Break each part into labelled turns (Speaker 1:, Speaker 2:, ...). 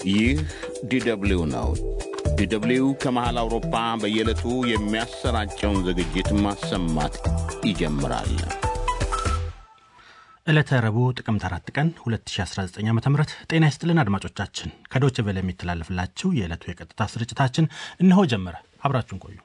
Speaker 1: ይህ ዲደብሊው ነው። ዲደብሊው ከመሃል አውሮፓ በየዕለቱ የሚያሰራጨውን ዝግጅት ማሰማት ይጀምራል።
Speaker 2: ዕለተ ረቡዕ ጥቅምት አራት ቀን 2019 ዓ ም ጤና ይስጥልን አድማጮቻችን። ከዶች ቬለ የሚተላለፍላችሁ የዕለቱ የቀጥታ ስርጭታችን እነሆ ጀመረ። አብራችሁን ቆዩ።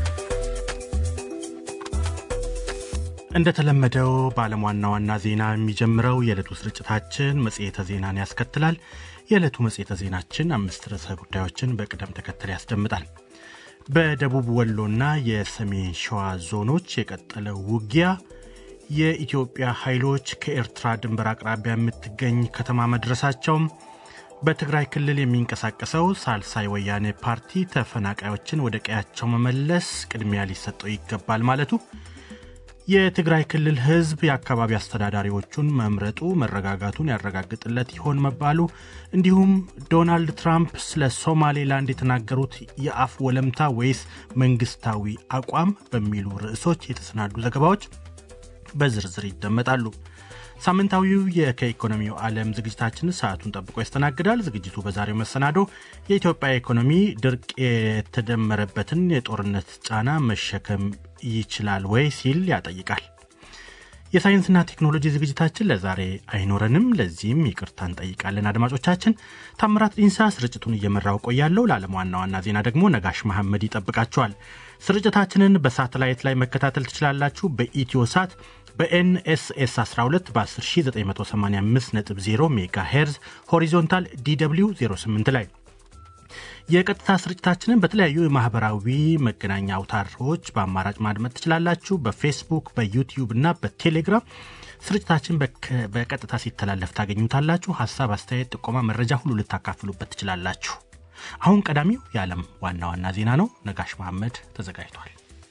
Speaker 2: እንደተለመደው በዓለም ዋና ዋና ዜና የሚጀምረው የዕለቱ ስርጭታችን መጽሔተ ዜናን ያስከትላል። የዕለቱ መጽሔተ ዜናችን አምስት ርዕሰ ጉዳዮችን በቅደም ተከተል ያስደምጣል። በደቡብ ወሎና የሰሜን ሸዋ ዞኖች የቀጠለው ውጊያ፣ የኢትዮጵያ ኃይሎች ከኤርትራ ድንበር አቅራቢያ የምትገኝ ከተማ መድረሳቸውም፣ በትግራይ ክልል የሚንቀሳቀሰው ሳልሳይ ወያኔ ፓርቲ ተፈናቃዮችን ወደ ቀያቸው መመለስ ቅድሚያ ሊሰጠው ይገባል ማለቱ የትግራይ ክልል ሕዝብ የአካባቢ አስተዳዳሪዎቹን መምረጡ መረጋጋቱን ያረጋግጥለት ይሆን መባሉ እንዲሁም ዶናልድ ትራምፕ ስለ ሶማሌላንድ የተናገሩት የአፍ ወለምታ ወይስ መንግስታዊ አቋም በሚሉ ርዕሶች የተሰናዱ ዘገባዎች በዝርዝር ይደመጣሉ። ሳምንታዊው የከኢኮኖሚው ዓለም ዝግጅታችን ሰዓቱን ጠብቆ ያስተናግዳል። ዝግጅቱ በዛሬው መሰናዶ የኢትዮጵያ ኢኮኖሚ ድርቅ የተደመረበትን የጦርነት ጫና መሸከም ይችላል ወይ ሲል ያጠይቃል። የሳይንስና ቴክኖሎጂ ዝግጅታችን ለዛሬ አይኖረንም። ለዚህም ይቅርታ እንጠይቃለን። አድማጮቻችን ታምራት ዲንሳ ስርጭቱን እየመራው ቆያለሁ። ለዓለም ዋና ዋና ዜና ደግሞ ነጋሽ መሐመድ ይጠብቃቸዋል። ስርጭታችንን በሳተላይት ላይ መከታተል ትችላላችሁ። በኢትዮ ሳት በኤንኤስኤስ 12 በ10985.0 ሜጋ ሄርዝ ሆሪዞንታል ዲw 08 ላይ የቀጥታ ስርጭታችንን በተለያዩ የማህበራዊ መገናኛ አውታሮች በአማራጭ ማድመጥ ትችላላችሁ። በፌስቡክ፣ በዩቲዩብ እና በቴሌግራም ስርጭታችን በቀጥታ ሲተላለፍ ታገኙታላችሁ። ሀሳብ፣ አስተያየት፣ ጥቆማ፣ መረጃ ሁሉ ልታካፍሉበት ትችላላችሁ። አሁን ቀዳሚው የዓለም ዋና ዋና ዜና ነው። ነጋሽ መሐመድ ተዘጋጅቷል።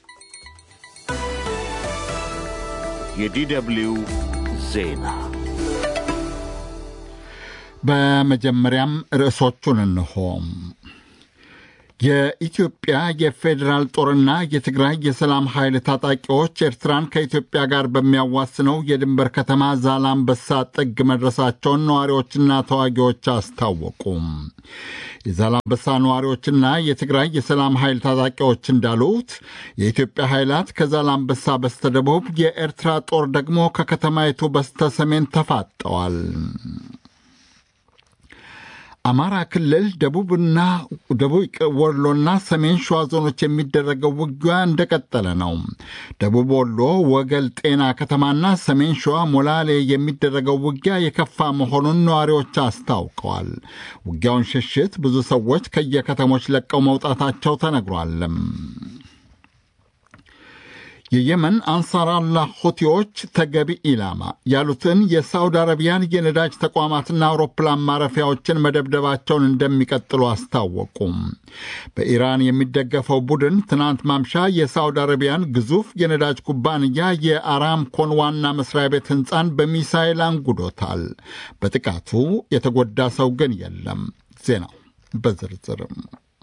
Speaker 1: የዲደብሊው ዜና
Speaker 3: በመጀመሪያም ርዕሶቹን እንሆ። የኢትዮጵያ የፌዴራል ጦርና የትግራይ የሰላም ኃይል ታጣቂዎች ኤርትራን ከኢትዮጵያ ጋር በሚያዋስነው የድንበር ከተማ ዛላምበሳ ጥግ መድረሳቸውን ነዋሪዎችና ተዋጊዎች አስታወቁ። የዛላምበሳ ነዋሪዎችና የትግራይ የሰላም ኃይል ታጣቂዎች እንዳሉት የኢትዮጵያ ኃይላት ከዛላምበሳ በስተደቡብ፣ የኤርትራ ጦር ደግሞ ከከተማይቱ በስተ ሰሜን ተፋጠዋል። አማራ ክልል ደቡብና ደቡብ ወሎና ሰሜን ሸዋ ዞኖች የሚደረገው ውጊያ እንደቀጠለ ነው። ደቡብ ወሎ ወገል ጤና ከተማና ሰሜን ሸዋ ሞላሌ የሚደረገው ውጊያ የከፋ መሆኑን ነዋሪዎች አስታውቀዋል። ውጊያውን ሽሽት ብዙ ሰዎች ከየከተሞች ለቀው መውጣታቸው ተነግሯል። የየመን አንሳራላህ ሁቲዎች ተገቢ ኢላማ ያሉትን የሳውዲ አረቢያን የነዳጅ ተቋማትና አውሮፕላን ማረፊያዎችን መደብደባቸውን እንደሚቀጥሉ አስታወቁም። በኢራን የሚደገፈው ቡድን ትናንት ማምሻ የሳውዲ አረቢያን ግዙፍ የነዳጅ ኩባንያ የአራምኮን ዋና መስሪያ ቤት ሕንፃን በሚሳይል አንጉዶታል። በጥቃቱ የተጎዳ ሰው ግን የለም። ዜናው በዝርዝርም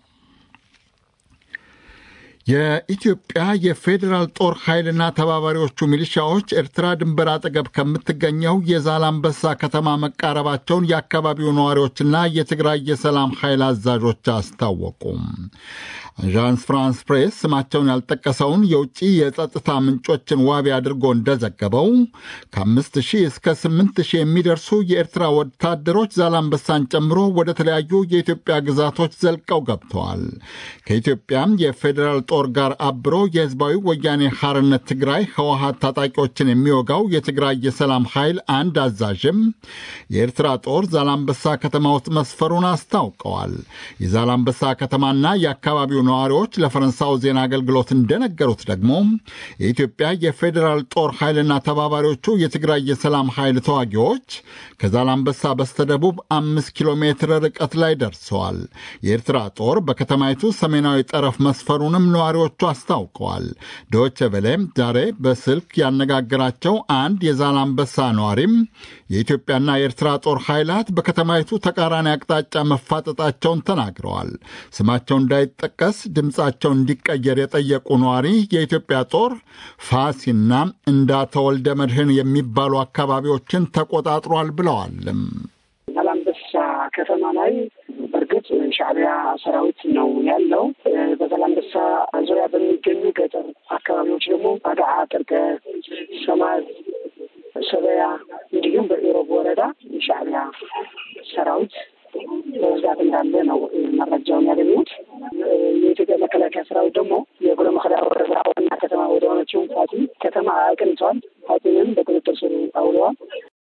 Speaker 3: የኢትዮጵያ የፌዴራል ጦር ኃይልና ተባባሪዎቹ ሚሊሻዎች ኤርትራ ድንበር አጠገብ ከምትገኘው የዛላምበሳ ከተማ መቃረባቸውን የአካባቢው ነዋሪዎችና የትግራይ የሰላም ኃይል አዛዦች አስታወቁም። አዣንስ ፍራንስ ፕሬስ ስማቸውን ያልጠቀሰውን የውጭ የጸጥታ ምንጮችን ዋቢ አድርጎ እንደዘገበው ከአምስት ሺህ እስከ ስምንት ሺህ የሚደርሱ የኤርትራ ወታደሮች ዛላምበሳን ጨምሮ ወደ ተለያዩ የኢትዮጵያ ግዛቶች ዘልቀው ገብተዋል። ከኢትዮጵያም የፌዴራል ጦር ጋር አብሮ የህዝባዊ ወያኔ ሐርነት ትግራይ ህወሀት ታጣቂዎችን የሚወጋው የትግራይ የሰላም ኃይል አንድ አዛዥም የኤርትራ ጦር ዛላምበሳ ከተማ ውስጥ መስፈሩን አስታውቀዋል። የዛላምበሳ ከተማና የአካባቢው ነዋሪዎች ለፈረንሳው ዜና አገልግሎት እንደነገሩት ደግሞ የኢትዮጵያ የፌዴራል ጦር ኃይልና ተባባሪዎቹ የትግራይ የሰላም ኃይል ተዋጊዎች ከዛላምበሳ በስተደቡብ አምስት ኪሎ ሜትር ርቀት ላይ ደርሰዋል። የኤርትራ ጦር በከተማይቱ ሰሜናዊ ጠረፍ መስፈሩንም ነዋሪዎቹ አስታውቀዋል። ዶቼ ቬለ ዛሬ በስልክ ያነጋገራቸው አንድ የዛላምበሳ ነዋሪም የኢትዮጵያና የኤርትራ ጦር ኃይላት በከተማይቱ ተቃራኒ አቅጣጫ መፋጠጣቸውን ተናግረዋል። ስማቸው እንዳይጠቀስ ድምፃቸው እንዲቀየር የጠየቁ ነዋሪ የኢትዮጵያ ጦር ፋሲና እንዳተወልደ መድህን የሚባሉ አካባቢዎችን ተቆጣጥሯል ብለዋል።
Speaker 4: ዛላምበሳ ከተማ ላይ በእርግጥ ሻዕቢያ ሰራዊት ነው ያለው። በዛላምበሳ ዙሪያ በሚገኙ ገጠር አካባቢዎች ደግሞ አድዓ፣ ጥርቀ፣ ሰማዝ፣ ሰበያ እንዲሁም በኢሮብ ወረዳ የሻዕቢያ ሰራዊት በብዛት እንዳለ ነው መረጃውን ያገኙት። የኢትዮጵያ መከላከያ ሰራዊት ደግሞ የጉሎ መከዳ ወረዳ ዋና ከተማ ወደ ሆነችው ፋቲ ከተማ አቅንተዋል። ፋቲንም በቁጥጥር ስር አውለዋል።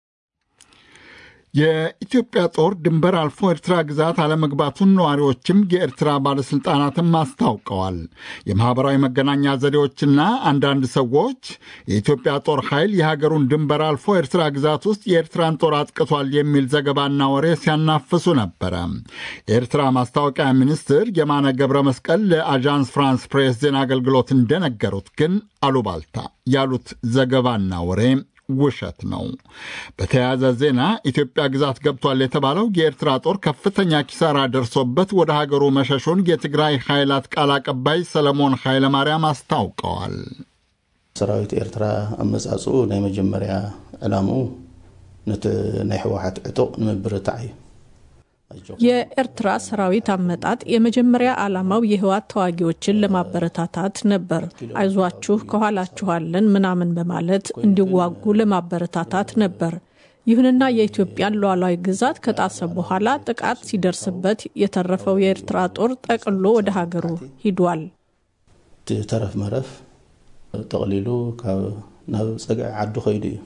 Speaker 3: የኢትዮጵያ ጦር ድንበር አልፎ ኤርትራ ግዛት አለመግባቱን ነዋሪዎችም የኤርትራ ባለሥልጣናትም አስታውቀዋል። የማኅበራዊ መገናኛ ዘዴዎችና አንዳንድ ሰዎች የኢትዮጵያ ጦር ኃይል የሀገሩን ድንበር አልፎ ኤርትራ ግዛት ውስጥ የኤርትራን ጦር አጥቅቷል የሚል ዘገባና ወሬ ሲያናፍሱ ነበረ። የኤርትራ ማስታወቂያ ሚኒስትር የማነ ገብረ መስቀል ለአዣንስ ፍራንስ ፕሬስ ዜና አገልግሎት እንደነገሩት ግን አሉባልታ ያሉት ዘገባና ወሬ ውሸት ነው። በተያያዘ ዜና ኢትዮጵያ ግዛት ገብቷል የተባለው የኤርትራ ጦር ከፍተኛ ኪሳራ ደርሶበት ወደ ሀገሩ መሸሹን የትግራይ ኃይላት ቃል አቀባይ ሰለሞን ኃይለማርያም አስታውቀዋል።
Speaker 5: ሰራዊት ኤርትራ አመጻጽኡ ናይ መጀመርያ ዕላምኡ ነቲ ናይ ሕወሓት ዕጡቅ ንምብርታዕ እዩ።
Speaker 6: የኤርትራ ሰራዊት አመጣጥ የመጀመሪያ ዓላማው የህወሓት ተዋጊዎችን ለማበረታታት ነበር። አይዟችሁ ከኋላችኋለን ምናምን በማለት እንዲዋጉ ለማበረታታት ነበር። ይሁንና የኢትዮጵያን ሉዓላዊ ግዛት ከጣሰ በኋላ ጥቃት ሲደርስበት የተረፈው የኤርትራ ጦር ጠቅሎ ወደ ሀገሩ ሂዷል።
Speaker 5: ተረፍ መረፍ ጠቕሊሉ ናብ ፀግዒ ዓዱ ኸይዱ እዩ።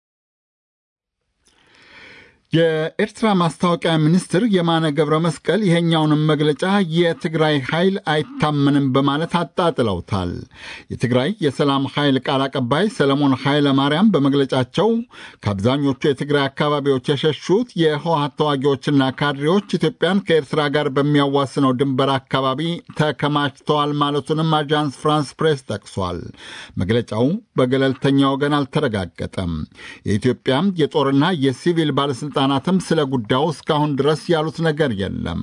Speaker 3: የኤርትራ ማስታወቂያ ሚኒስትር የማነ ገብረ መስቀል ይሄኛውንም መግለጫ የትግራይ ኃይል አይታመንም በማለት አጣጥለውታል። የትግራይ የሰላም ኃይል ቃል አቀባይ ሰለሞን ኃይለ ማርያም በመግለጫቸው ከአብዛኞቹ የትግራይ አካባቢዎች የሸሹት የህወሀት ተዋጊዎችና ካድሬዎች ኢትዮጵያን ከኤርትራ ጋር በሚያዋስነው ድንበር አካባቢ ተከማችተዋል ማለቱንም አጃንስ ፍራንስ ፕሬስ ጠቅሷል። መግለጫው በገለልተኛ ወገን አልተረጋገጠም። የኢትዮጵያ የጦርና የሲቪል ባለሥልጣ ባለስልጣናትም ስለ ጉዳዩ እስካሁን ድረስ ያሉት ነገር የለም።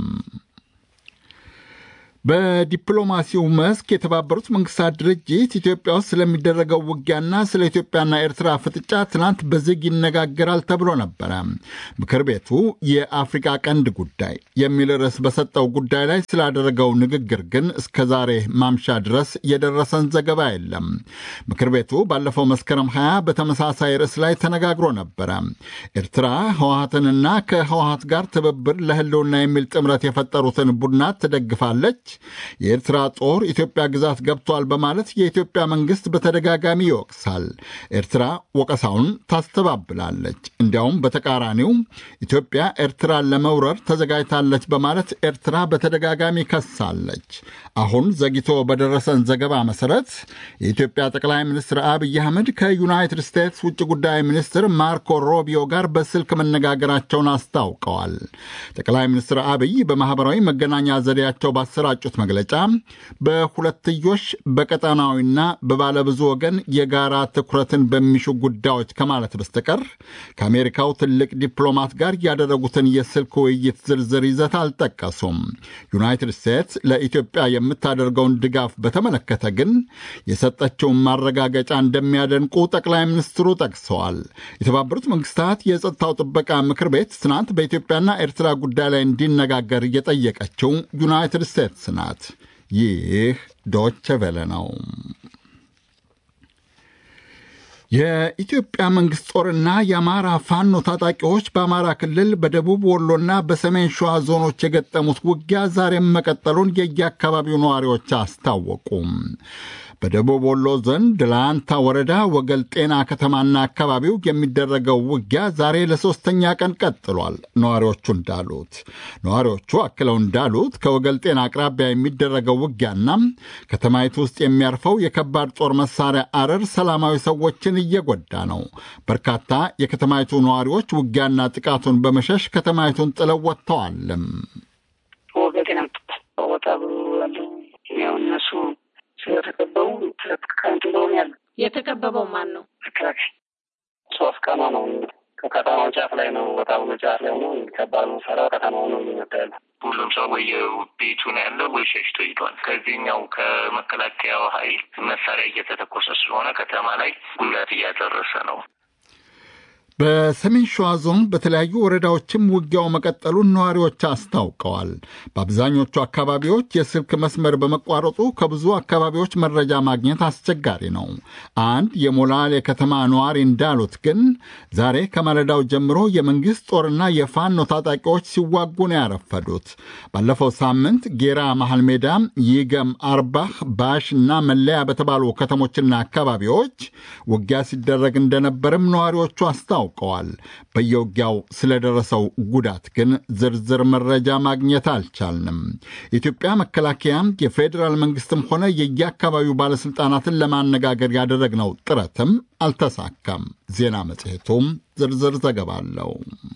Speaker 3: በዲፕሎማሲው መስክ የተባበሩት መንግስታት ድርጅት ኢትዮጵያ ውስጥ ስለሚደረገው ውጊያና ስለ ኢትዮጵያና ኤርትራ ፍጥጫ ትናንት በዝግ ይነጋገራል ተብሎ ነበረ። ምክር ቤቱ የአፍሪቃ ቀንድ ጉዳይ የሚል ርዕስ በሰጠው ጉዳይ ላይ ስላደረገው ንግግር ግን እስከ ዛሬ ማምሻ ድረስ የደረሰን ዘገባ የለም። ምክር ቤቱ ባለፈው መስከረም 20 በተመሳሳይ ርዕስ ላይ ተነጋግሮ ነበረ። ኤርትራ ህወሀትንና ከህወሀት ጋር ትብብር ለህልውና የሚል ጥምረት የፈጠሩትን ቡድናት ትደግፋለች የኤርትራ ጦር ኢትዮጵያ ግዛት ገብቷል በማለት የኢትዮጵያ መንግስት በተደጋጋሚ ይወቅሳል። ኤርትራ ወቀሳውን ታስተባብላለች። እንዲያውም በተቃራኒው ኢትዮጵያ ኤርትራን ለመውረር ተዘጋጅታለች በማለት ኤርትራ በተደጋጋሚ ከሳለች። አሁን ዘግይቶ በደረሰን ዘገባ መሰረት የኢትዮጵያ ጠቅላይ ሚኒስትር አብይ አህመድ ከዩናይትድ ስቴትስ ውጭ ጉዳይ ሚኒስትር ማርኮ ሮቢዮ ጋር በስልክ መነጋገራቸውን አስታውቀዋል። ጠቅላይ ሚኒስትር አብይ በማኅበራዊ መገናኛ ዘዴያቸው ባሰራጩ ጩት መግለጫ በሁለትዮሽ በቀጠናዊና በባለብዙ ወገን የጋራ ትኩረትን በሚሹ ጉዳዮች ከማለት በስተቀር ከአሜሪካው ትልቅ ዲፕሎማት ጋር ያደረጉትን የስልክ ውይይት ዝርዝር ይዘት አልጠቀሱም። ዩናይትድ ስቴትስ ለኢትዮጵያ የምታደርገውን ድጋፍ በተመለከተ ግን የሰጠችውን ማረጋገጫ እንደሚያደንቁ ጠቅላይ ሚኒስትሩ ጠቅሰዋል። የተባበሩት መንግስታት የጸጥታው ጥበቃ ምክር ቤት ትናንት በኢትዮጵያና ኤርትራ ጉዳይ ላይ እንዲነጋገር እየጠየቀችው ዩናይትድ ስቴትስ ናት። ይህ ዶቸ ቬለ ነው። የኢትዮጵያ መንግሥት ጦርና የአማራ ፋኖ ታጣቂዎች በአማራ ክልል በደቡብ ወሎና በሰሜን ሸዋ ዞኖች የገጠሙት ውጊያ ዛሬም መቀጠሉን የየአካባቢው ነዋሪዎች አስታወቁም። በደቡብ ወሎ ዞን ደላንታ ወረዳ ወገል ጤና ከተማና አካባቢው የሚደረገው ውጊያ ዛሬ ለሶስተኛ ቀን ቀጥሏል። ነዋሪዎቹ እንዳሉት ነዋሪዎቹ አክለው እንዳሉት ከወገል ጤና አቅራቢያ የሚደረገው ውጊያና ከተማይቱ ውስጥ የሚያርፈው የከባድ ጦር መሳሪያ አረር ሰላማዊ ሰዎችን እየጎዳ ነው። በርካታ የከተማይቱ ነዋሪዎች ውጊያና ጥቃቱን በመሸሽ ከተማይቱን ጥለው ወጥተዋልም።
Speaker 4: ወገል ጤና ወጣ ብሎ ያለው ያው እነሱ ስለተከበቡ ከንት እንደሆነ ያለ
Speaker 7: የተከበበው ማን ነው?
Speaker 4: መከላከያ ሶስት ቀኗ ነው። ከከተማው ጫፍ ላይ ነው። ቦታ ብሎ ጫፍ ላይ ነው። ከባድ መሳሪያ ከተማው ነው የሚመጣ ያለ
Speaker 8: ሁሉም ሰው ወየ ቤቱ ነው ያለው ወይ ሸሽቶ ሂዷል። ከዚህኛው ከመከላከያው ኃይል መሳሪያ እየተተኮሰ ስለሆነ ከተማ ላይ ጉዳት እያደረሰ ነው።
Speaker 3: በሰሜን ሸዋ ዞን በተለያዩ ወረዳዎችም ውጊያው መቀጠሉን ነዋሪዎች አስታውቀዋል። በአብዛኞቹ አካባቢዎች የስልክ መስመር በመቋረጡ ከብዙ አካባቢዎች መረጃ ማግኘት አስቸጋሪ ነው። አንድ የሞላሌ ከተማ ነዋሪ እንዳሉት ግን ዛሬ ከማለዳው ጀምሮ የመንግሥት ጦርና የፋኖ ታጣቂዎች ሲዋጉ ነው ያረፈዱት። ባለፈው ሳምንት ጌራ መሐል ሜዳ፣ ይገም፣ አርባህ፣ ባሽ እና መለያ በተባሉ ከተሞችና አካባቢዎች ውጊያ ሲደረግ እንደነበርም ነዋሪዎቹ አስታውቀዋል። በየውጊያው ስለደረሰው ጉዳት ግን ዝርዝር መረጃ ማግኘት አልቻልንም። የኢትዮጵያ መከላከያ የፌዴራል መንግስትም ሆነ የየአካባቢው ባለሥልጣናትን ለማነጋገር ያደረግነው ጥረትም አልተሳካም። ዜና መጽሔቱም ዝርዝር ዘገባ አለው።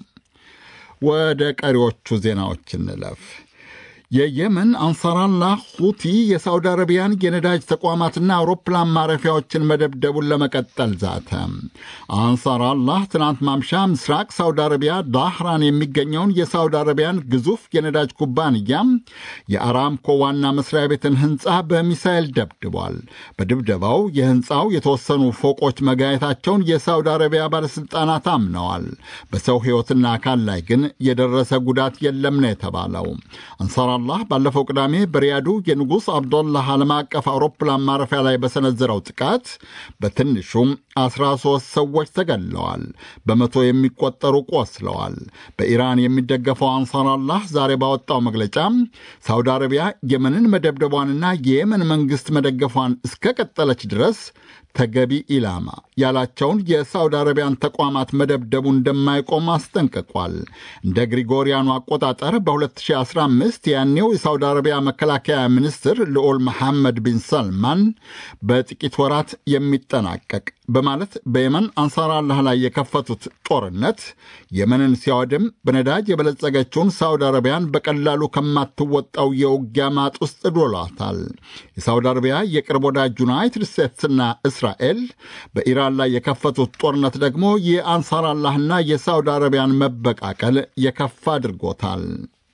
Speaker 3: ወደ ቀሪዎቹ ዜናዎች እንለፍ። የየመን አንሳራላህ ሁቲ የሳውዲ አረቢያን የነዳጅ ተቋማትና አውሮፕላን ማረፊያዎችን መደብደቡን ለመቀጠል ዛተ። አንሳራላህ ትናንት ማምሻ ምስራቅ ሳውዲ አረቢያ ዳህራን የሚገኘውን የሳውዲ አረቢያን ግዙፍ የነዳጅ ኩባንያ የአራምኮ ዋና መስሪያ ቤትን ሕንፃ በሚሳኤል ደብድቧል። በድብደባው የሕንፃው የተወሰኑ ፎቆች መጋየታቸውን የሳውዲ አረቢያ ባለሥልጣናት አምነዋል። በሰው ሕይወትና አካል ላይ ግን የደረሰ ጉዳት የለም ነው የተባለው። አላህ ባለፈው ቅዳሜ በሪያዱ የንጉሥ አብዶላህ ዓለም አቀፍ አውሮፕላን ማረፊያ ላይ በሰነዘረው ጥቃት በትንሹም 13 ሰዎች ተገድለዋል፣ በመቶ የሚቆጠሩ ቆስለዋል። በኢራን የሚደገፈው አንሳራላህ ዛሬ ባወጣው መግለጫ ሳውዲ አረቢያ የመንን መደብደቧንና የየመን መንግሥት መደገፏን እስከቀጠለች ድረስ ተገቢ ኢላማ ያላቸውን የሳውዲ አረቢያን ተቋማት መደብደቡ እንደማይቆም አስጠንቅቋል። እንደ ግሪጎሪያኑ አቆጣጠር በ2015 ያኔው የሳውዲ አረቢያ መከላከያ ሚኒስትር ልዑል መሐመድ ቢን ሰልማን በጥቂት ወራት የሚጠናቀቅ በማለት በየመን አንሳራላህ ላይ የከፈቱት ጦርነት የመንን ሲያወድም በነዳጅ የበለጸገችውን ሳውዲ አረቢያን በቀላሉ ከማትወጣው የውጊያ ማጥ ውስጥ ዶሏታል። የሳውዲ አረቢያ የቅርብ ወዳጅ ዩናይትድ ስቴትስና እስራኤል በኢራን ላይ የከፈቱት ጦርነት ደግሞ የአንሳራላህና የሳውዲ አረቢያን መበቃቀል የከፋ አድርጎታል።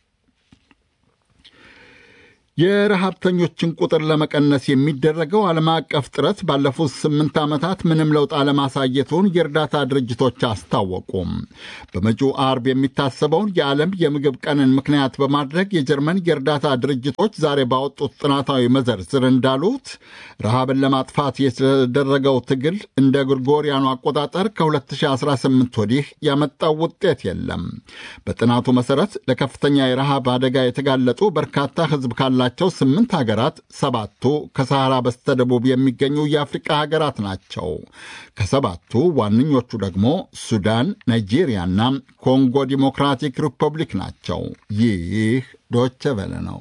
Speaker 3: የረሃብተኞችን ቁጥር ለመቀነስ የሚደረገው ዓለም አቀፍ ጥረት ባለፉት ስምንት ዓመታት ምንም ለውጥ አለማሳየቱን የእርዳታ ድርጅቶች አስታወቁም። በመጪው አርብ የሚታሰበውን የዓለም የምግብ ቀንን ምክንያት በማድረግ የጀርመን የእርዳታ ድርጅቶች ዛሬ ባወጡት ጥናታዊ መዘርዝር እንዳሉት ረሃብን ለማጥፋት የተደረገው ትግል እንደ ግሪጎሪያኑ አቆጣጠር ከ2018 ወዲህ ያመጣው ውጤት የለም። በጥናቱ መሠረት ለከፍተኛ የረሃብ አደጋ የተጋለጡ በርካታ ሕዝብ ካላ ቸው ስምንት ሀገራት ሰባቱ ከሰሐራ በስተደቡብ የሚገኙ የአፍሪቃ ሀገራት ናቸው። ከሰባቱ ዋነኞቹ ደግሞ ሱዳን፣ ናይጄሪያና ኮንጎ ዲሞክራቲክ ሪፐብሊክ ናቸው። ይህ ዶቸ ቨለ ነው።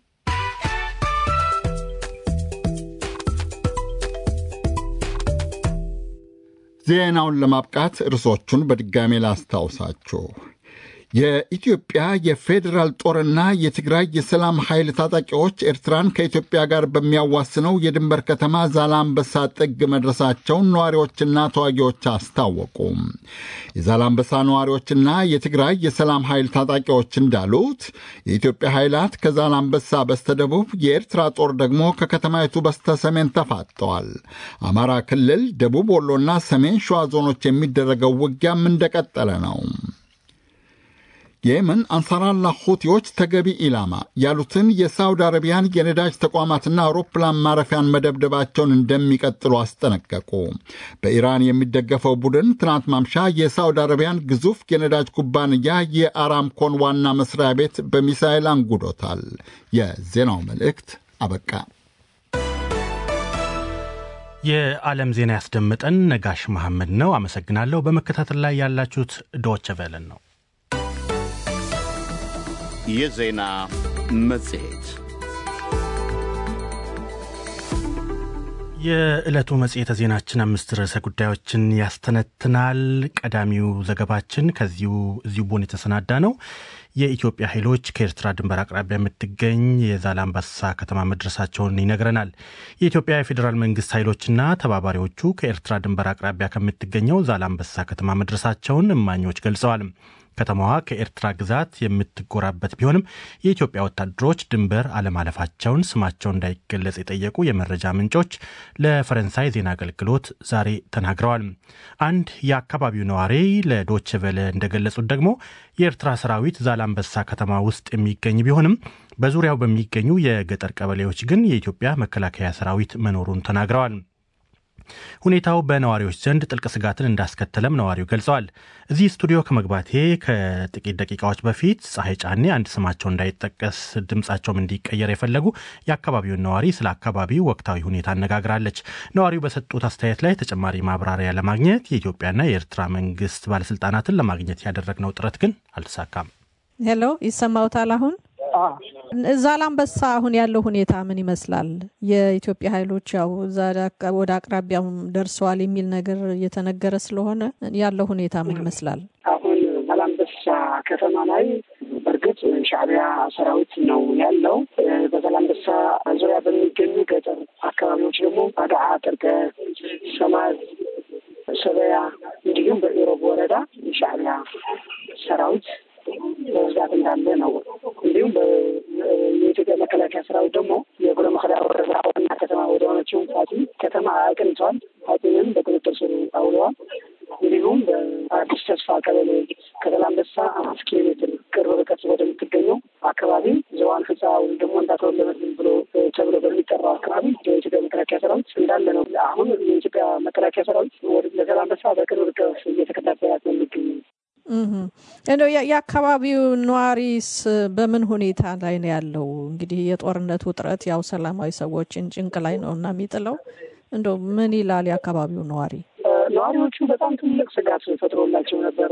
Speaker 3: ዜናውን ለማብቃት ርዕሶቹን በድጋሜ ላስታውሳችሁ። የኢትዮጵያ የፌዴራል ጦርና የትግራይ የሰላም ኃይል ታጣቂዎች ኤርትራን ከኢትዮጵያ ጋር በሚያዋስነው የድንበር ከተማ ዛላምበሳ ጥግ መድረሳቸውን ነዋሪዎችና ተዋጊዎች አስታወቁ። የዛላምበሳ ነዋሪዎችና የትግራይ የሰላም ኃይል ታጣቂዎች እንዳሉት የኢትዮጵያ ኃይላት ከዛላምበሳ በስተደቡብ፣ የኤርትራ ጦር ደግሞ ከከተማይቱ በስተሰሜን ተፋጠዋል። አማራ ክልል፣ ደቡብ ወሎና ሰሜን ሸዋ ዞኖች የሚደረገው ውጊያም እንደቀጠለ ነው። የየመን አንሳራላ ሁቲዎች ተገቢ ኢላማ ያሉትን የሳውዲ አረቢያን የነዳጅ ተቋማትና አውሮፕላን ማረፊያን መደብደባቸውን እንደሚቀጥሉ አስጠነቀቁ። በኢራን የሚደገፈው ቡድን ትናንት ማምሻ የሳውዲ አረቢያን ግዙፍ የነዳጅ ኩባንያ የአራምኮን ዋና መስሪያ ቤት በሚሳይል አንጉዶታል። የዜናው መልእክት አበቃ።
Speaker 2: የዓለም ዜና ያስደመጠን ነጋሽ መሐመድ ነው። አመሰግናለሁ። በመከታተል ላይ ያላችሁት ዶቸ ቨለን ነው።
Speaker 1: የዜና መጽሔት
Speaker 2: የዕለቱ መጽሔተ ዜናችን አምስት ርዕሰ ጉዳዮችን ያስተነትናል። ቀዳሚው ዘገባችን ከዚሁ እዚሁ ቦን የተሰናዳ ነው። የኢትዮጵያ ኃይሎች ከኤርትራ ድንበር አቅራቢያ የምትገኝ የዛላምበሳ ከተማ መድረሳቸውን ይነግረናል። የኢትዮጵያ የፌዴራል መንግስት ኃይሎችና ተባባሪዎቹ ከኤርትራ ድንበር አቅራቢያ ከምትገኘው ዛላምበሳ ከተማ መድረሳቸውን እማኞች ገልጸዋል። ከተማዋ ከኤርትራ ግዛት የምትጎራበት ቢሆንም የኢትዮጵያ ወታደሮች ድንበር አለማለፋቸውን ስማቸው እንዳይገለጽ የጠየቁ የመረጃ ምንጮች ለፈረንሳይ ዜና አገልግሎት ዛሬ ተናግረዋል። አንድ የአካባቢው ነዋሪ ለዶቼ ቬለ እንደገለጹት ደግሞ የኤርትራ ሰራዊት ዛላንበሳ ከተማ ውስጥ የሚገኝ ቢሆንም በዙሪያው በሚገኙ የገጠር ቀበሌዎች ግን የኢትዮጵያ መከላከያ ሰራዊት መኖሩን ተናግረዋል። ሁኔታው በነዋሪዎች ዘንድ ጥልቅ ስጋትን እንዳስከተለም ነዋሪው ገልጸዋል። እዚህ ስቱዲዮ ከመግባቴ ከጥቂት ደቂቃዎች በፊት ፀሐይ ጫኔ አንድ ስማቸው እንዳይጠቀስ ድምፃቸውም እንዲቀየር የፈለጉ የአካባቢውን ነዋሪ ስለ አካባቢው ወቅታዊ ሁኔታ አነጋግራለች። ነዋሪው በሰጡት አስተያየት ላይ ተጨማሪ ማብራሪያ ለማግኘት የኢትዮጵያና የኤርትራ መንግስት ባለስልጣናትን ለማግኘት ያደረግነው ጥረት ግን አልተሳካም።
Speaker 6: ሄሎ፣ ይሰማውታል አሁን? ዛላንበሳ አሁን ያለው ሁኔታ ምን ይመስላል? የኢትዮጵያ ኃይሎች ያው ወደ አቅራቢያው ደርሰዋል የሚል ነገር እየተነገረ ስለሆነ ያለው ሁኔታ ምን ይመስላል?
Speaker 4: አሁን ዛላንበሳ ከተማ ላይ በእርግጥ ሻዕቢያ ሰራዊት ነው ያለው። በዛላንበሳ ዙሪያ በሚገኙ ገጠር አካባቢዎች ደግሞ አድዓ፣ ጥርቀ፣ ሰማዝ፣ ሰበያ እንዲሁም በኢሮብ ወረዳ የሻዕቢያ ሰራዊት በብዛት እንዳለ ነው። እንዲሁም የኢትዮጵያ መከላከያ ሰራዊት ደግሞ የጉሎ መክዳ ወረዳ ዋና ከተማ ወደ ሆነችው ፋቲ ከተማ አቅንተዋል። ፋቲንም በቁጥጥር ስር አውለዋል። እንዲሁም በአዲስ ተስፋ ቀበሌ ከዛላንበሳ አምስት ኪሎ ሜትር ቅርብ ርቀት ወደምትገኘው አካባቢ ዘዋን ህፃ ወይም ደግሞ እንዳተወለበትም ብሎ ተብሎ በሚጠራው አካባቢ የኢትዮጵያ መከላከያ ሰራዊት እንዳለ ነው። አሁን የኢትዮጵያ መከላከያ ሰራዊት ወደ ለዛላንበሳ በቅርብ ርቀት እየተከታተላት ነው የሚገኘው።
Speaker 6: እንደው የአካባቢው ነዋሪስ በምን ሁኔታ ላይ ነው ያለው? እንግዲህ የጦርነት ውጥረት ያው ሰላማዊ ሰዎችን ጭንቅ ላይ ነው እና የሚጥለው እንደው ምን ይላል የአካባቢው ነዋሪ?
Speaker 4: ነዋሪዎቹ በጣም ትልቅ ስጋት ፈጥሮላቸው ነበር።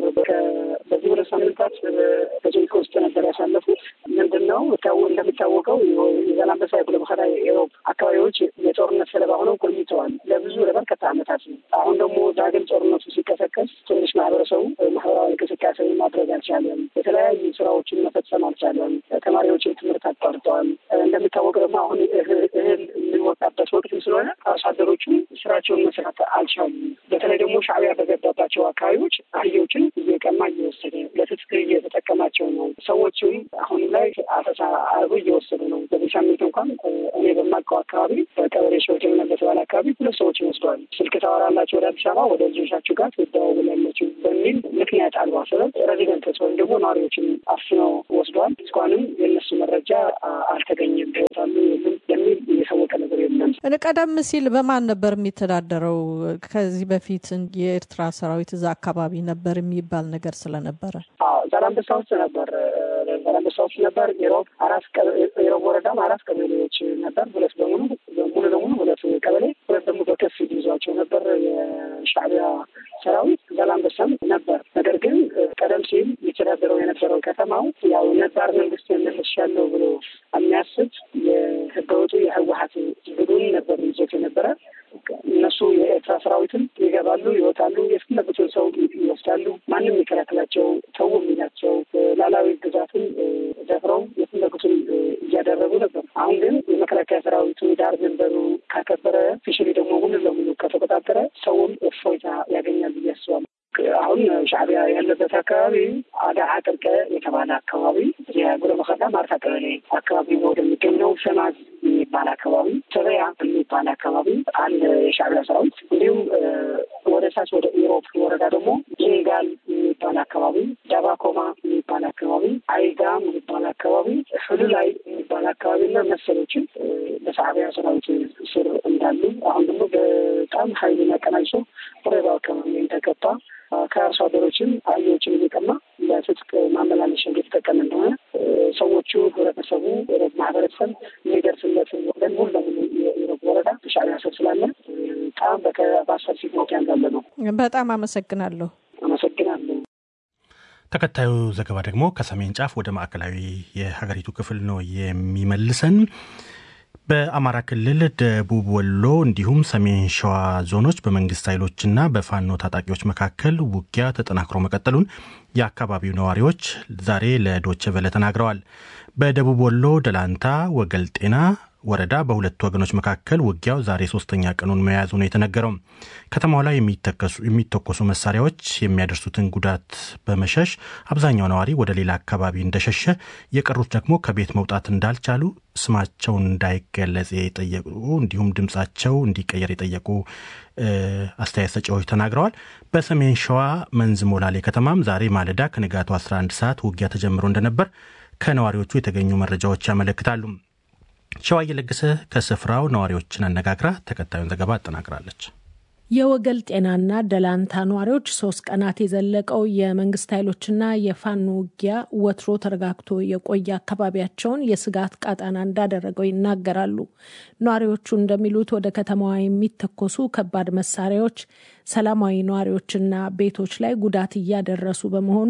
Speaker 4: በዚህ ሁለት ሳምንታት በጭንቅ ውስጥ ነበር ያሳለፉት። ምንድን ነው እንደሚታወቀው የዛላንበሳ የጉሎ መከዳ የኢሮብ አካባቢዎች የጦርነት ሰለባ ሆነው ቆይተዋል ለብዙ ለበርካታ ዓመታት ነው። አሁን ደግሞ ዳግም ጦርነቱ ሲቀሰቀስ ትንሽ ማህበረሰቡ ማህበራዊ እንቅስቃሴ ማድረግ አልቻለም። የተለያዩ ስራዎችን መፈጸም አልቻለም። ተማሪዎችን ትምህርት አቋርጠዋል። እንደሚታወቅ ደግሞ አሁን እህል የሚወጣበት ወቅት ስለሆነ አርሶ አደሮቹ ስራቸውን መስራት አልቻሉም። በተለይ ደግሞ ሻዕቢያ በገባባቸው አካባቢዎች አህዮችን እየቀማ እየወሰደ ለትጥቅ እየተጠቀማቸው ነው። ሰዎችም አሁን ላይ አፈሳ አርጎ እየወሰዱ ነው። በዚህ ሳምንት እንኳን እኔ በማውቀው አካባቢ በቀበሌ ሰዎች በተባለ አካባቢ ሁለት ሰዎችን ወስደዋል። ስልክ ታወራላቸው ወደ አዲስ አበባ ወደ ልጆቻችሁ ጋር ትደዋውላላችሁ በሚል ምክንያት አልባ ሰበብ ሬዚደንቶች ወይም ደግሞ ነዋሪዎችን አፍነው ወስደዋል። እስካሁንም የእነሱ መረጃ አልተገኘም። ቦታሉ የለም የሚል የታወቀ ነገር የለም።
Speaker 6: ቀደም ሲል በማን ነበር የሚተዳደረው? ከዚህ በፊት የኤርትራ ሰራዊት እዛ አካባቢ ነበር የሚባል ነገር ስለነበረ
Speaker 4: ዛላንበሳ ውስጥ ነበር። ዛላንበሳ ውስጥ ነበር። ኢሮብ አራት ኢሮብ ወረዳም አራት ቀበሌዎች ነበር። ሁለት በሙሉ ሙሉ ለሙሉ ሁለት ቀበሌ፣ ሁለት ደግሞ በከፊል ይዟቸው ነበር የሻዕቢያ ሰራዊት። ዛላንበሳም ነበር። ነገር ግን ቀደም ሲል የተዳደረው የነበረው ከተማው ያው ነባር መንግስት መልሻለሁ ብሎ የሚያስብ የህገወጡ የህወሀት ቡድን ነበር ይዞት የነበረ እነሱ የኤርትራ ሰራዊትን ይገባሉ፣ ይወጣሉ፣ የፈለጉትን ሰው ይወስዳሉ። ማንም የሚከላከላቸው ተው የሚላቸው ላላዊ ግዛትን ደፍረው የፈለጉትን እያደረጉ ነበር። አሁን ግን የመከላከያ ሰራዊቱ ዳር ድንበሩ ካከበረ ፊሽሊ ደግሞ ሙሉ ለሙሉ ከተቆጣጠረ ሰውም እፎይታ ያገኛል ብዬ አስባለሁ። አሁን ሻዕቢያ ያለበት አካባቢ አዳዓ ጥርቀ የተባለ አካባቢ የጉሎ መከዳ ማርታ ቀበሌ አካባቢ ወደሚገኘው ሰማዝ የሚባል አካባቢ፣ ሰበያ የሚባል አካባቢ አለ የሻዕቢያ ሰራዊት። እንዲሁም ወደ ታች ወደ ኢሮብ ወረዳ ደግሞ ጂንጋል የሚባል አካባቢ፣ ዳባኮማ የሚባል አካባቢ፣ አይጋም የሚባል አካባቢ፣ ህሉላይ የሚባል አካባቢ እና መሰሎችን በሻዕቢያ ሰራዊት ስር እንዳሉ አሁን ደግሞ በጣም ሀይሉን አቀናጅቶ ወረዳ አካባቢ እንደገባ ከአርሶ አደሮችም አህዮችን እየቀማ ለትጥቅ ማመላለሻ እየተጠቀመ እንደሆነ ሰዎቹ ህብረተሰቡ ማህበረሰብ የሚደርስለትን ወገን ሙሉ ለሙሉ የኢሮብ ወረዳ ሻዕቢያ ስር ስላለ በጣም በአሰር ፊት ሞት ያንጋለ ነው።
Speaker 6: በጣም አመሰግናለሁ።
Speaker 4: አመሰግናለሁ።
Speaker 2: ተከታዩ ዘገባ ደግሞ ከሰሜን ጫፍ ወደ ማዕከላዊ የሀገሪቱ ክፍል ነው የሚመልሰን። በአማራ ክልል ደቡብ ወሎ እንዲሁም ሰሜን ሸዋ ዞኖች በመንግስት ኃይሎችና በፋኖ ታጣቂዎች መካከል ውጊያ ተጠናክሮ መቀጠሉን የአካባቢው ነዋሪዎች ዛሬ ለዶቼ ቬለ ተናግረዋል። በደቡብ ወሎ ደላንታ፣ ወገል ጤና፣ ወረዳ በሁለቱ ወገኖች መካከል ውጊያው ዛሬ ሶስተኛ ቀኑን መያዙ ነው የተነገረው። ከተማው ላይ የሚተኮሱ መሳሪያዎች የሚያደርሱትን ጉዳት በመሸሽ አብዛኛው ነዋሪ ወደ ሌላ አካባቢ እንደሸሸ፣ የቀሩት ደግሞ ከቤት መውጣት እንዳልቻሉ ስማቸውን እንዳይገለጽ የጠየቁ እንዲሁም ድምጻቸው እንዲቀየር የጠየቁ አስተያየት ሰጪዎች ተናግረዋል። በሰሜን ሸዋ መንዝ ሞላሌ ከተማም ዛሬ ማለዳ ከንጋቱ 11 ሰዓት ውጊያ ተጀምሮ እንደነበር ከነዋሪዎቹ የተገኙ መረጃዎች ያመለክታሉ። ሸዋ እየለገሰ ከስፍራው ነዋሪዎችን አነጋግራ ተከታዩን ዘገባ አጠናቅራለች።
Speaker 6: የወገል ጤናና ደላንታ ነዋሪዎች ሶስት ቀናት የዘለቀው የመንግስት ኃይሎችና የፋኖ ውጊያ ወትሮ ተረጋግቶ የቆየ አካባቢያቸውን የስጋት ቃጣና እንዳደረገው ይናገራሉ። ነዋሪዎቹ እንደሚሉት ወደ ከተማዋ የሚተኮሱ ከባድ መሳሪያዎች ሰላማዊ ነዋሪዎችና ቤቶች ላይ ጉዳት እያደረሱ በመሆኑ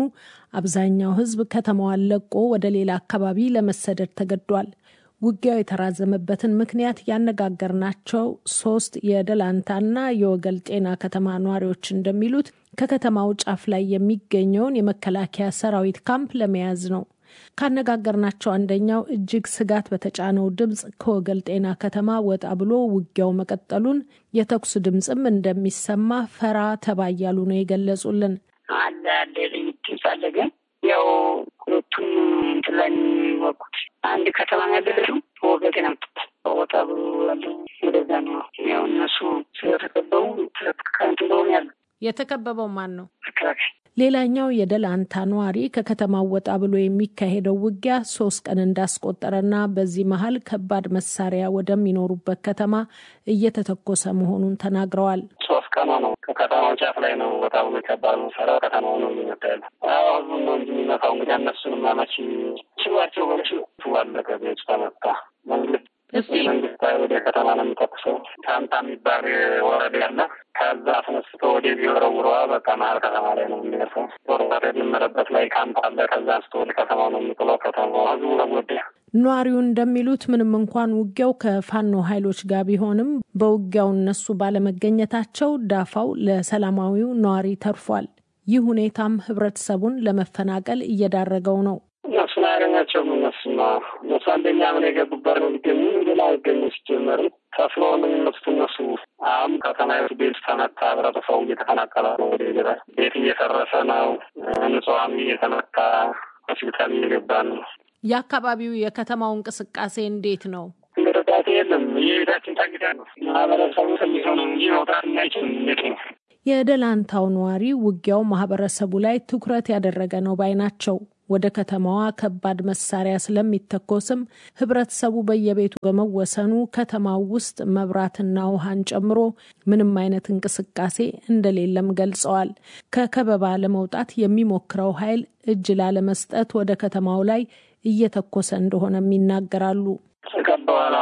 Speaker 6: አብዛኛው ሕዝብ ከተማዋን ለቆ ወደ ሌላ አካባቢ ለመሰደድ ተገዷል። ውጊያው የተራዘመበትን ምክንያት ያነጋገርናቸው ሶስት የደላንታና የወገል ጤና ከተማ ነዋሪዎች እንደሚሉት ከከተማው ጫፍ ላይ የሚገኘውን የመከላከያ ሰራዊት ካምፕ ለመያዝ ነው። ካነጋገርናቸው አንደኛው እጅግ ስጋት በተጫነው ድምፅ ከወገል ጤና ከተማ ወጣ ብሎ ውጊያው መቀጠሉን፣ የተኩስ ድምፅም እንደሚሰማ ፈራ ተባ እያሉ ነው የገለጹልን።
Speaker 4: አለ አለ ድምፅ አለ ግን ያው ሁለቱም እንትን ላይ የሚወቁት አንድ ከተማ ያለችው ወገጤ ነው። ወጣ ብሎ ያለ ወደዛ ነው። ያው እነሱ ስለተከበቡ ከንት እንደሆነ ያለ
Speaker 6: የተከበበው ማን ነው?
Speaker 4: መከላከያ
Speaker 6: ሌላኛው የደላንታ ነዋሪ ከከተማው ወጣ ብሎ የሚካሄደው ውጊያ ሶስት ቀን እንዳስቆጠረና በዚህ መሀል ከባድ መሳሪያ ወደሚኖሩበት ከተማ እየተተኮሰ መሆኑን ተናግረዋል።
Speaker 7: ሶስት ቀኑ ነው። ከከተማው ጫፍ ላይ ነው ወጣ ብሎ ከባድ መሳሪያ ከተማው ነው የሚመታ ያለ ህዝቡ ነው እንጂ የሚመታው እንግዲህ እነሱንም አመቺ ችሏቸው በች ዋለቀ ቤቱ ተመታ መንግስት መንግስት ወደ ከተማ ነው የሚተኩሰው። ታምታ የሚባል ወረዳ ያለ ከዛ አስነስቶ ወደ ቢወረውረዋ በቃ መሀል ከተማ ላይ ነው የሚደርሰው። ጦርነት የጀመረበት ላይ ካምፕ አለ። ከዛ አንስቶ ወደ ከተማው ነው የሚጥለው። ከተማው ህዝቡ ተጎዳ።
Speaker 6: ነዋሪው እንደሚሉት ምንም እንኳን ውጊያው ከፋኖ ኃይሎች ጋር ቢሆንም በውጊያው እነሱ ባለመገኘታቸው ዳፋው ለሰላማዊው ነዋሪ ተርፏል። ይህ ሁኔታም ህብረተሰቡን ለመፈናቀል እየዳረገው ነው።
Speaker 7: እነሱን አያገኛቸውም። እነሱማ እነሱ አንደኛ ምን የገቡበት ነው ሊገኙ ሌላ አይገኙ ሲጀመሩ ከፍሎ ነው የሚመስቱ እነሱ። አሁን ከተማይቱ ቤት ተመታ፣ ህብረተሰቡ እየተፈናቀለ ነው። ወደ ቤት ቤት እየፈረሰ ነው። ንጹሐን እየተመታ ሆስፒታል እየገባ ነው።
Speaker 6: የአካባቢው የከተማው እንቅስቃሴ እንዴት ነው?
Speaker 7: እንቅስቃሴ የለም። የቤታችን ታግዳ ነው። ማህበረሰቡ ትንሽ ነው እንጂ መውጣት እናይችል እንዴት ነው?
Speaker 6: የደላንታው ነዋሪ ውጊያው ማህበረሰቡ ላይ ትኩረት ያደረገ ነው ባይ ናቸው። ወደ ከተማዋ ከባድ መሳሪያ ስለሚተኮስም ህብረተሰቡ በየቤቱ በመወሰኑ ከተማው ውስጥ መብራትና ውሃን ጨምሮ ምንም አይነት እንቅስቃሴ እንደሌለም ገልጸዋል። ከከበባ ለመውጣት የሚሞክረው ኃይል እጅ ላለመስጠት ወደ ከተማው ላይ እየተኮሰ እንደሆነም ይናገራሉ።
Speaker 7: ተቀበዋል።